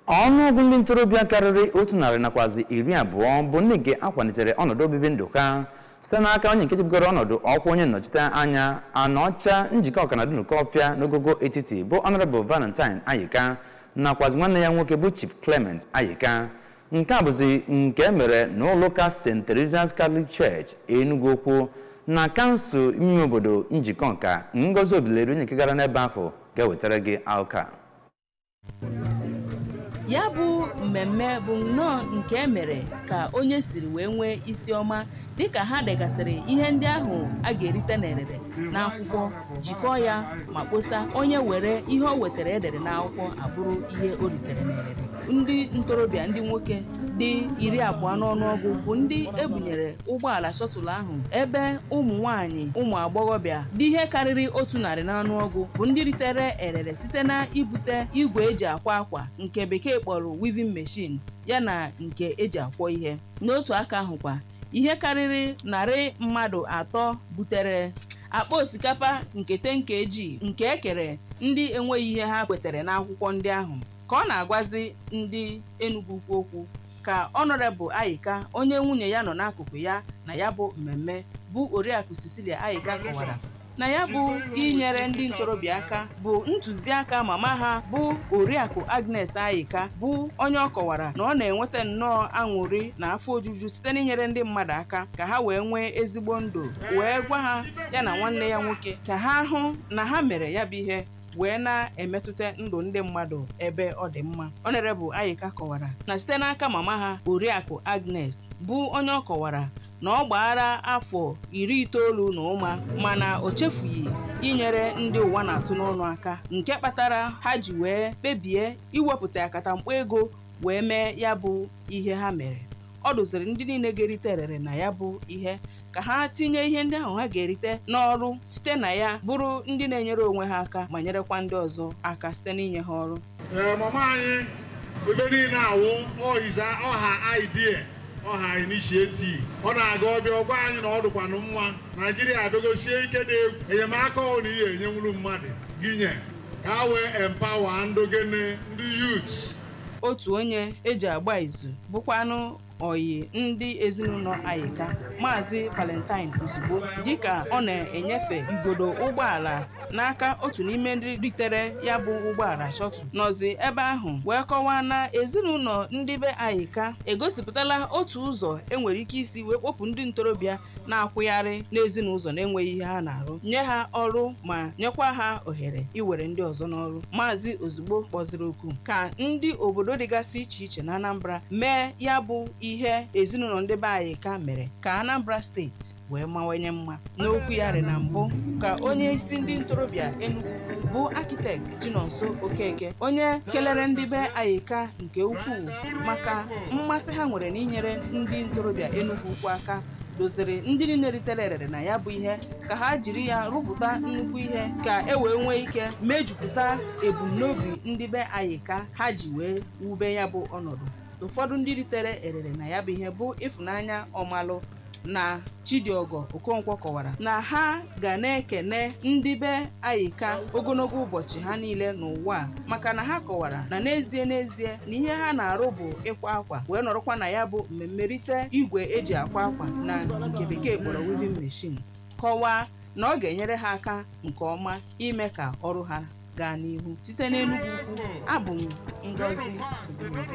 ọnụọgụ ndị ntorobịa karịrị otu narị nakwazi iri abụọ bụ ndị nke akwalitere ọnọdụ obibi ndụ ha site n'aka onye nke chebugoro ọnọdụ ọkwa onye nnọchite anya anọcha njikọ ọkanadụ nke ọfịa n'ogogo etiti bụ honorable valentine ayika nakwazi nwanne ya nwoke bụ chief clement ayika nke a bụzi nke mere n'ụlọụka st teresa's catholic church enugu okwu na kansụl ime obodo njikọ nka ngozi obileri onye nke gara n'ebe ahụ ga-ewetara gị alka ya bụ mmemme bụ nnọọ nke e mere ka onye siri wee nwee isi ọma dịka ha degasịrị ihe ndị ahụ a ga-erite n'erere n'akwụkwọ jikọọ ya ma kposa onye were ihe o wetara edere n'akwụkwọ abụrụ ihe o ritere n'erere ndị ntorobịa ndị nwoke dị iri abụọ n'ọnụọgụ bụ ndị ebunyere ụgbọala shọtụl ahụ ebe ụmụ nwanyị ụmụ agbọghọbịa dị ihe karịrị otu narị n'ọnụọgụ bụ ndị ritere erere site na ibute igwe eji akwa akwa nke bekee kpọrọ weaving machine yana nke eji akwọ ihe n'otu aka ahụkwa ihe karịrị narị mmadụ atọ butere akpa osikapa nke tenkeji nke ekere ndị enweghị ihe ha kwetere n'akwụkwọ ndị ahụ ka ọ na-agwazi ndị Enugu ukwu okwu ka ọnọrebụl Ayika onye nwunye ya nọ n'akụkụ ya na ya bụ mmemme bụ oriakụ Cecilia Ayika kọwara na ya bụ inyere ndị ntorobịa aka bụ ntụziaka mama ha bụ oriakụ Agnes Ayika bụ onye ọ kọwara na ọ na-enweta nnọọ aṅụrị na afọ ojuju site n'inyere ndị mmadụ aka ka ha wee nwee ezigbo ndụ wee gwa ha ya na nwanne ya nwoke ka ha hụ na ha mere ya bụ ihe wee na-emetụta ndụ ndị mmadụ ebe ọ dị mma Honorable Ayika kọwara na site n'aka mama ha oriakụ Agnes bụ onye ọ kọwara na ọ gbaara afọ iri itoolu na ụma mana o chefughị inyere ndị ụwa na-atụ n'ọnụ aka nke kpatara ha ji wee kpebie iwepụta akatamkpo ego wee mee ya bụ ihe ha mere ọ dụziri ndị niile ga-erite erere na ya bụ ihe ka ha tinye ihe ndị ahụ ha ga-erite n'ọrụ site na ya bụrụ ndị na-enyere onwe ha aka ma nyerekwa ndị ọzọ aka site n'inye ha ọrụ ee mama anyị ebe niile awụ ọhiza ọha idea ọha initiative ọ na-aga ọbịa ọgwa anyị na ọ dụkwanụ mma naijiria abịagosie ike dị egwu enyemaka ọ na ihe enyenwuru mmadụ gịnye ka ha wee empawa ndụ gịnị ndị yut otu onye eji agba izu bụkwanụ oyi ndị ezinụlọ Ayika maazị Valentine ozugbo dịka ọ na-enyefe igodo ụgbọala n'aka otu n'ime ndị ritere ya bụ ụgbọala shọtụ nọzi ebe ahụ wee kọwaa na ezinụlọ ndị be Ayika egosipụtala otu ụzọ enwere ike isi wee kpọpụ ndị ntorobịa na-akwụgharị n'ezinụlọ na-enweghị ihe ha na-arụ nye ha ọrụ ma nyekwa ha ohere iwere ndị ọzọ n'ọrụ maazị ozugbo kpọziri oku ka ndị obodo dịgasị iche iche na Anambra mee ya bụ ihe ezinụlọ ndị be Ayika mere ka Anambra steeti wee mawanye mma n'okwu ya rị na mbụ ka onye isi ndị ntorobịa Enugu bụ akitekt Chinonso Okeke onye kelere ndị be Ayika nke ukwuu maka mmasị ha nwere n'inyere ndị ntorobịa Enugu ukwu aka doziri ndị niile ritere erere na ya bụ ihe ka ha jiri ya rụpụta nnukwu ihe ka e wee nwee ike mejupụta ebumnobi ndị be Ayika ha ji wee wube ya bụ ọnọdụ ụfọdụ ndị ritere erere na ya bụ ihe bụ ịfụnanya ọmalụ na Chidiogo Okonkwo kọwara na ha ga na-ekene ndị be Ayika ogologo ụbọchị ha niile n'ụwa maka na ha kọwara na n'ezie n'ezie na ihe ha na-arụ bụ ịkwa akwa wee nọrọkwa na ya bụ mmemme rite igwe eji akwa akwa na nke bekee kpọrọ weaving machine kọwaa na ọ ga-enyere ha aka nke ọma ime ka ọrụ ha gaa n'ihu site n'Enugu ukwu abụ m Ngozi